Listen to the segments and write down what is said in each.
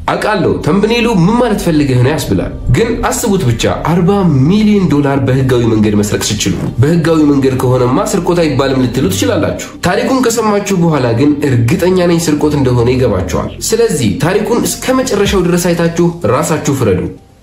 አውቃለሁ ተምብኔሉ ምን ማለት ፈልገህ ነው ያስብላል። ግን አስቡት ብቻ 40 ሚሊዮን ዶላር በህጋዊ መንገድ መስረቅ ሲችሉ። በህጋዊ መንገድ ከሆነማ ስርቆት አይባልም ልትሉ ትችላላችሁ። ታሪኩን ከሰማችሁ በኋላ ግን እርግጠኛ ነኝ ስርቆት እንደሆነ ይገባቸዋል። ስለዚህ ታሪኩን እስከ መጨረሻው ድረስ አይታችሁ ራሳችሁ ፍረዱ።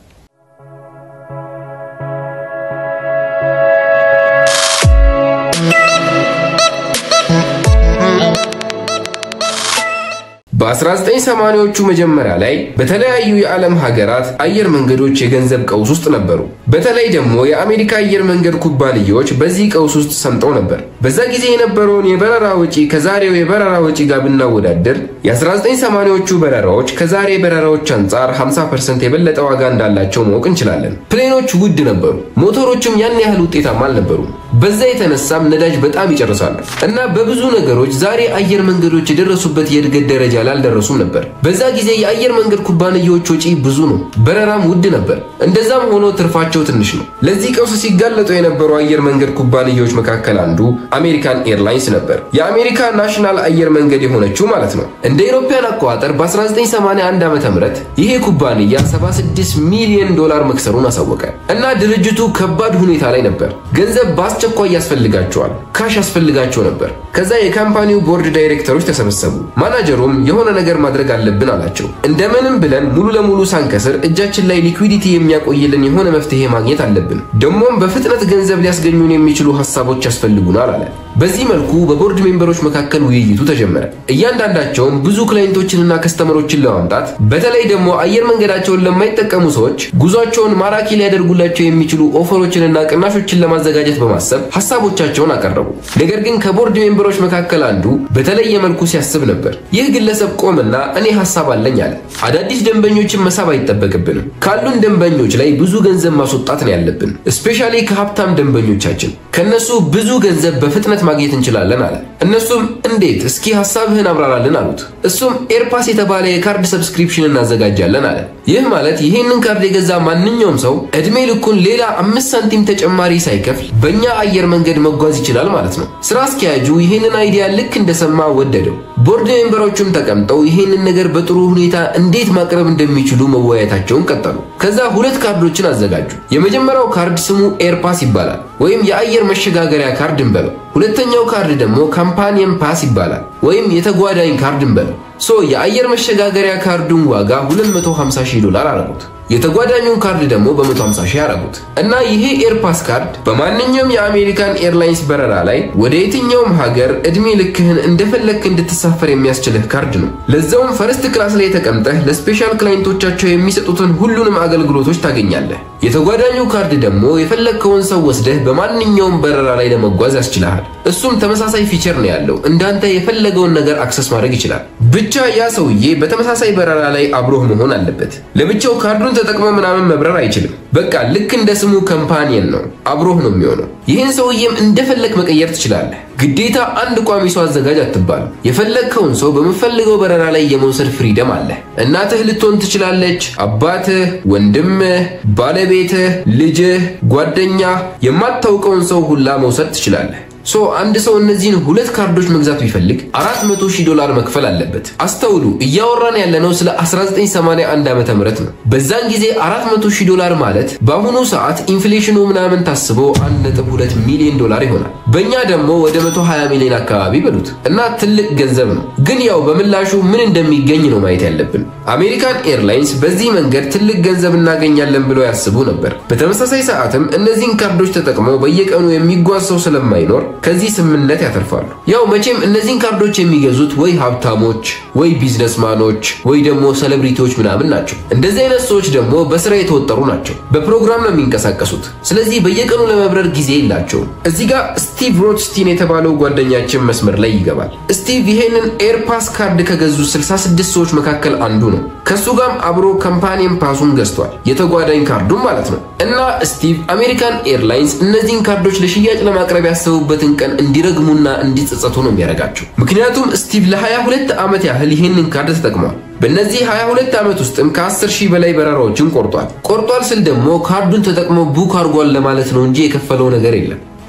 በ1980ዎቹ መጀመሪያ ላይ በተለያዩ የዓለም ሀገራት አየር መንገዶች የገንዘብ ቀውስ ውስጥ ነበሩ። በተለይ ደግሞ የአሜሪካ አየር መንገድ ኩባንያዎች በዚህ ቀውስ ውስጥ ሰምጠው ነበር። በዛ ጊዜ የነበረውን የበረራ ወጪ ከዛሬው የበረራ ወጪ ጋር ብናወዳደር የ1980ዎቹ በረራዎች ከዛሬ በረራዎች አንጻር 50% የበለጠ ዋጋ እንዳላቸው ማወቅ እንችላለን። ፕሌኖች ውድ ነበሩ፣ ሞተሮችም ያን ያህል ውጤታማ አልነበሩም። በዛ የተነሳም ነዳጅ በጣም ይጨርሳሉ እና በብዙ ነገሮች ዛሬ አየር መንገዶች የደረሱበት የእድገት ደረጃ ላይ አልደረሱም ነበር። በዛ ጊዜ የአየር መንገድ ኩባንያዎች ወጪ ብዙ ነው፣ በረራም ውድ ነበር። እንደዛም ሆኖ ትርፋቸው ትንሽ ነው። ለዚህ ቀውስ ሲጋለጡ የነበሩ አየር መንገድ ኩባንያዎች መካከል አንዱ አሜሪካን ኤርላይንስ ነበር። የአሜሪካ ናሽናል አየር መንገድ የሆነችው ማለት ነው። እንደ ኢሮፓያን አቆጣጠር በ1981 ዓ ም ይሄ ኩባንያ 76 ሚሊዮን ዶላር መክሰሩን አሳወቀ እና ድርጅቱ ከባድ ሁኔታ ላይ ነበር። ገንዘብ በአስቸኳይ ያስፈልጋቸዋል፣ ካሽ ያስፈልጋቸው ነበር። ከዛ የካምፓኒው ቦርድ ዳይሬክተሮች ተሰበሰቡ። ማናጀሩም የሆነ ነገር ማድረግ አለብን አላቸው። እንደምንም ብለን ሙሉ ለሙሉ ሳንከስር እጃችን ላይ ሊኩዊዲቲ የሚያቆይልን የሆነ መፍትሄ ማግኘት አለብን። ደግሞም በፍጥነት ገንዘብ ሊያስገኙን የሚችሉ ሀሳቦች ያስፈልጉናል አለ። በዚህ መልኩ በቦርድ ሜምበሮች መካከል ውይይቱ ተጀመረ። እያንዳንዳቸውም ብዙ ክላይንቶችንና ከስተመሮችን ለማምጣት በተለይ ደግሞ አየር መንገዳቸውን ለማይጠቀሙ ሰዎች ጉዟቸውን ማራኪ ሊያደርጉላቸው የሚችሉ ኦፈሮችንና ቅናሾችን ለማዘጋጀት በማሰብ ሀሳቦቻቸውን አቀረቡ። ነገር ግን ከቦርድ ሜምበሮች መካከል አንዱ በተለየ መልኩ ሲያስብ ነበር። ይህ ግለሰብ ቆምና እኔ ሀሳብ አለኝ አለ። አዳዲስ ደንበኞችን መሳብ አይጠበቅብንም። ካሉን ደንበኞች ላይ ብዙ ገንዘብ ማስወጣት ነው ያለብን፣ እስፔሻሊ ከሀብታም ደንበኞቻችን። ከነሱ ብዙ ገንዘብ በፍጥነት ማግኘት እንችላለን አለ። እነሱም እንዴት? እስኪ ሀሳብህን አብራራልን አሉት። እሱም ኤርፓስ የተባለ የካርድ ሰብስክሪፕሽን እናዘጋጃለን አለ። ይህ ማለት ይህንን ካርድ የገዛ ማንኛውም ሰው እድሜ ልኩን ሌላ አምስት ሳንቲም ተጨማሪ ሳይከፍል በእኛ አየር መንገድ መጓዝ ይችላል ማለት ነው። ስራ አስኪያጁ ይህንን አይዲያ ልክ እንደሰማ ወደደው። ቦርድ ሜምበሮቹም ተቀምጠው ይህንን ነገር በጥሩ ሁኔታ እንዴት ማቅረብ እንደሚችሉ መወያየታቸውን ቀጠሉ። ከዛ ሁለት ካርዶችን አዘጋጁ። የመጀመሪያው ካርድ ስሙ ኤርፓስ ይባላል ወይም የአየር መሸጋገሪያ ካርድ እንበለው። ሁለተኛው ካርድ ደግሞ ካምፓኒየን ፓስ ይባላል ወይም የተጓዳኝ ካርድ እንበለው። ሶ የአየር መሸጋገሪያ ካርዱን ዋጋ 250 ሺህ ዶላር አረጉት። የተጓዳኙን ካርድ ደግሞ በ150 ሺህ አረጉት እና ይሄ ኤርፓስ ካርድ በማንኛውም የአሜሪካን ኤርላይንስ በረራ ላይ ወደ የትኛውም ሀገር እድሜ ልክህን እንደፈለግክ እንድትሳፈር የሚያስችልህ ካርድ ነው። ለዛውም ፈርስት ክላስ ላይ ተቀምጠህ ለስፔሻል ክላይንቶቻቸው የሚሰጡትን ሁሉንም አገልግሎቶች ታገኛለህ። የተጓዳኙ ካርድ ደግሞ የፈለግከውን ሰው ወስደህ በማንኛውም በረራ ላይ ለመጓዝ ያስችልሃል። እሱም ተመሳሳይ ፊቸር ነው ያለው። እንዳንተ የፈለገውን ነገር አክሰስ ማድረግ ይችላል። ብቻ ያ ሰውዬ በተመሳሳይ በረራ ላይ አብሮህ መሆን አለበት። ለብቻው ካርዱን ተጠቅሞ ምናምን መብረር አይችልም። በቃ ልክ እንደ ስሙ ካምፓኒየን ነው፣ አብሮህ ነው የሚሆነው። ይህን ሰውዬም እንደፈለግ መቀየር ትችላለህ። ግዴታ አንድ ቋሚ ሰው አዘጋጅ አትባልም። የፈለግከውን ሰው በምፈልገው በረራ ላይ የመውሰድ ፍሪደም አለ። እናትህ ልትሆን ትችላለች፣ አባትህ፣ ወንድምህ፣ ባለቤትህ፣ ልጅህ፣ ጓደኛ፣ የማታውቀውን ሰው ሁላ መውሰድ ትችላለህ። ሶ አንድ ሰው እነዚህን ሁለት ካርዶች መግዛት ቢፈልግ 400 ሺህ ዶላር መክፈል አለበት። አስተውሉ፣ እያወራን ያለነው ስለ 1981 ዓመተ ምህረት ነው። በዛን ጊዜ 400 ሺህ ዶላር ማለት በአሁኑ ሰዓት ኢንፍሌሽኑ ምናምን ታስቦ 1.2 ሚሊዮን ዶላር ይሆናል። በእኛ ደግሞ ወደ 120 ሚሊዮን አካባቢ በሉት እና ትልቅ ገንዘብ ነው። ግን ያው በምላሹ ምን እንደሚገኝ ነው ማየት ያለብን። አሜሪካን ኤርላይንስ በዚህ መንገድ ትልቅ ገንዘብ እናገኛለን ብለው ያስቡ ነበር። በተመሳሳይ ሰዓትም እነዚህን ካርዶች ተጠቅመው በየቀኑ የሚጓዝ ሰው ስለማይኖር ከዚህ ስምምነት ያተርፋሉ። ያው መቼም እነዚህን ካርዶች የሚገዙት ወይ ሀብታሞች ወይ ቢዝነስማኖች ወይ ደግሞ ሴሌብሪቲዎች ምናምን ናቸው። እንደዚህ አይነት ሰዎች ደግሞ በስራ የተወጠሩ ናቸው። በፕሮግራም ነው የሚንቀሳቀሱት። ስለዚህ በየቀኑ ለመብረር ጊዜ የላቸውም። እዚህ ጋር ስቲቭ ሮትስቲን የተባለው ጓደኛችን መስመር ላይ ይገባል። ስቲቭ ይሄንን ኤርፓስ ካርድ ከገዙ 66 ሰዎች መካከል አንዱ ነው። ከሱ ጋርም አብሮ ካምፓኒየን ፓሱን ገዝቷል፣ የተጓዳኝ ካርዱን ማለት ነው። እና ስቲቭ አሜሪካን ኤርላይንስ እነዚህን ካርዶች ለሽያጭ ለማቅረብ ያሰቡበትን ቀን እንዲረግሙና እንዲጸጸቱ ነው የሚያደርጋቸው። ምክንያቱም ስቲቭ ለ22 ዓመት ያህል ይህንን ካርድ ተጠቅሟል። በእነዚህ 22 ዓመት ውስጥም ከ10 ሺህ በላይ በረራዎችን ቆርጧል። ቆርጧል ስል ደግሞ ካርዱን ተጠቅሞ ቡክ አድርጓል ለማለት ነው እንጂ የከፈለው ነገር የለም።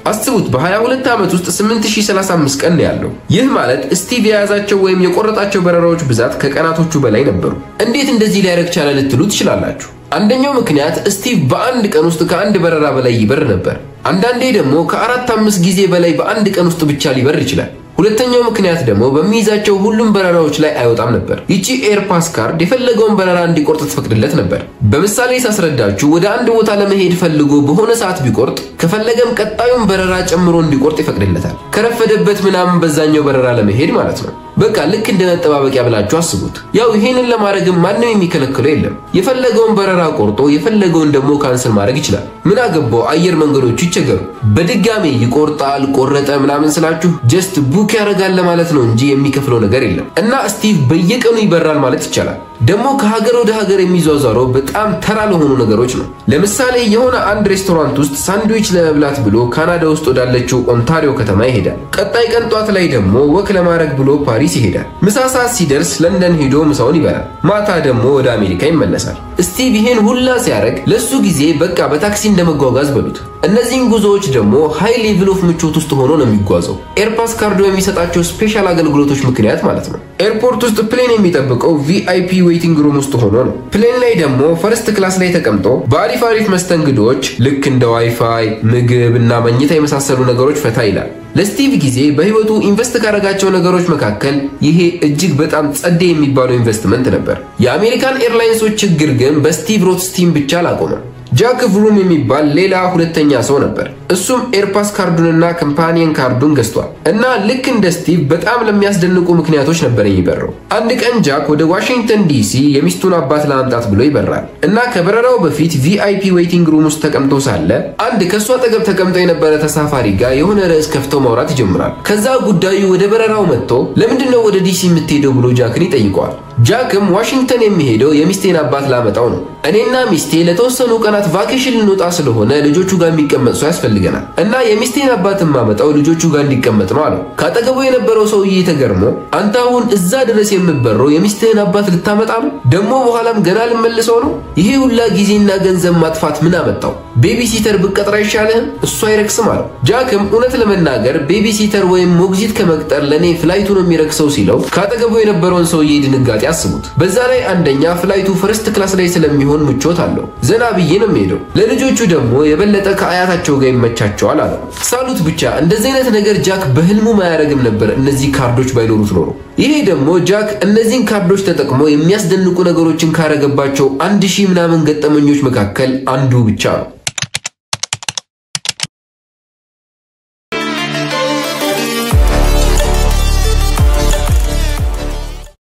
አስቡት በ22 ዓመት ውስጥ 8035 ቀን ነው ያለው። ይህ ማለት ስቲቭ የያዛቸው ወይም የቆረጣቸው በረራዎች ብዛት ከቀናቶቹ በላይ ነበሩ። እንዴት እንደዚህ ሊያደርግ ቻለ ልትሉ ትችላላችሁ። አንደኛው ምክንያት ስቲቭ በአንድ ቀን ውስጥ ከአንድ በረራ በላይ ይበር ነበር። አንዳንዴ ደግሞ ከአራት አምስት ጊዜ በላይ በአንድ ቀን ውስጥ ብቻ ሊበር ይችላል። ሁለተኛው ምክንያት ደግሞ በሚይዛቸው ሁሉም በረራዎች ላይ አይወጣም ነበር። ይቺ ኤርፓስ ካርድ የፈለገውን በረራ እንዲቆርጥ ትፈቅድለት ነበር። በምሳሌ ሳስረዳችሁ ወደ አንድ ቦታ ለመሄድ ፈልጎ በሆነ ሰዓት ቢቆርጥ ከፈለገም ቀጣዩን በረራ ጨምሮ እንዲቆርጥ ይፈቅድለታል። ከረፈደበት ምናምን በዛኛው በረራ ለመሄድ ማለት ነው። በቃ ልክ እንደ መጠባበቂያ ብላችሁ አስቡት። ያው ይሄንን ለማድረግም ማንም የሚከለክለው የለም። የፈለገውን በረራ ቆርጦ የፈለገውን ደግሞ ካንስል ማድረግ ይችላል። ምን አገባው አየር መንገዶቹ ይቸገሩ። በድጋሜ ይቆርጣል ቆረጠ ምናምን ስላችሁ ጀስት ቡክ ያደርጋል ለማለት ነው እንጂ የሚከፍለው ነገር የለም። እና ስቲቭ በየቀኑ ይበራል ማለት ይቻላል። ደግሞ ከሀገር ወደ ሀገር የሚዟዟረው በጣም ተራ ለሆኑ ነገሮች ነው። ለምሳሌ የሆነ አንድ ሬስቶራንት ውስጥ ሳንድዊች ለመብላት ብሎ ካናዳ ውስጥ ወዳለችው ኦንታሪዮ ከተማ ይሄዳል። ቀጣይ ቀን ጧት ላይ ደግሞ ወክ ለማድረግ ብሎ ፓሪስ ይሄዳል። ምሳ ሰዓት ሲደርስ ለንደን ሄዶ ምሳውን ይበላል። ማታ ደግሞ ወደ አሜሪካ ይመለሳል። ስቲቭ ይሄን ሁላ ሲያደርግ ለሱ ጊዜ በቃ በታክሲ እንደመጓጓዝ በሉት። እነዚህን ጉዞዎች ደግሞ ሃይ ሌቭል ኦፍ ምቾት ውስጥ ሆኖ ነው የሚጓዘው። ኤርፓስ ካርዶ የሚሰጣቸው ስፔሻል አገልግሎቶች ምክንያት ማለት ነው። ኤርፖርት ውስጥ ፕሌን የሚጠብቀው ቪአይፒ ዌይቲንግ ሩም ውስጥ ሆኖ ነው። ፕሌን ላይ ደግሞ ፈርስት ክላስ ላይ ተቀምጦ በአሪፍ አሪፍ መስተንግዶች ልክ እንደ ዋይፋይ፣ ምግብ እና መኝታ የመሳሰሉ ነገሮች ፈታ ይላል። ለስቲቭ ጊዜ በህይወቱ ኢንቨስት ካደረጋቸው ነገሮች መካከል ይሄ እጅግ በጣም ጸዴ የሚባለው ኢንቨስትመንት ነበር። የአሜሪካን ኤርላይንሶች ችግር ግን በስቲቭ ሮትስቲን ብቻ አላቆመም። ጃክ ቭሩም የሚባል ሌላ ሁለተኛ ሰው ነበር። እሱም ኤርፓስ ካርዱንና ከምፓኒየን ካርዱን ገዝቷል እና ልክ እንደ ስቲቭ በጣም ለሚያስደንቁ ምክንያቶች ነበር የሚበረው። አንድ ቀን ጃክ ወደ ዋሽንግተን ዲሲ የሚስቱን አባት ለማምጣት ብሎ ይበራል እና ከበረራው በፊት ቪአይፒ ዌይቲንግ ሩም ውስጥ ተቀምጦ ሳለ አንድ ከእሱ አጠገብ ተቀምጦ የነበረ ተሳፋሪ ጋር የሆነ ርዕስ ከፍተው ማውራት ይጀምራል። ከዛ ጉዳዩ ወደ በረራው መጥቶ ለምንድን ነው ወደ ዲሲ የምትሄደው ብሎ ጃክን ይጠይቀዋል። ጃክም ዋሽንግተን የሚሄደው የሚስቴን አባት ላመጣው ነው። እኔና ሚስቴ ለተወሰኑ ቀናት ቫኬሽን ልንወጣ ስለሆነ ልጆቹ ጋር የሚቀመጥ ሰው ያስፈልገናል እና የሚስቴን አባት ማመጣው ልጆቹ ጋር እንዲቀመጥ ነው አለው። ካጠገቡ የነበረው ሰውዬ ተገርሞ አንተ አሁን እዛ ድረስ የምበረው የሚስትህን አባት ልታመጣ ነው? ደግሞ በኋላም ገና ልመልሰው ነው? ይሄ ሁላ ጊዜና ገንዘብ ማጥፋት ምን አመጣው? ቤቢሲተር ብቀጥር አይሻልህም? እሱ አይረክስም አለው። ጃክም እውነት ለመናገር ቤቢሲተር ወይም ሞግዚት ከመቅጠር ለእኔ ፍላይቱ ነው የሚረክሰው ሲለው ካጠገቡ የነበረውን ሰውዬ ድንጋጤ አስቡት። በዛ ላይ አንደኛ ፍላይቱ ፈርስት ክላስ ላይ ስለሚሆን ምቾት አለው። ዘና ብዬ ነው የሚሄደው። ለልጆቹ ደግሞ የበለጠ ከአያታቸው ጋር ይመቻቸዋል አለው። ሳሉት ብቻ እንደዚህ አይነት ነገር ጃክ በህልሙ ማያደርግም ነበር እነዚህ ካርዶች ባይኖሩት ኖሮ። ይሄ ደግሞ ጃክ እነዚህን ካርዶች ተጠቅሞ የሚያስደንቁ ነገሮችን ካረገባቸው አንድ ሺህ ምናምን ገጠመኞች መካከል አንዱ ብቻ ነው።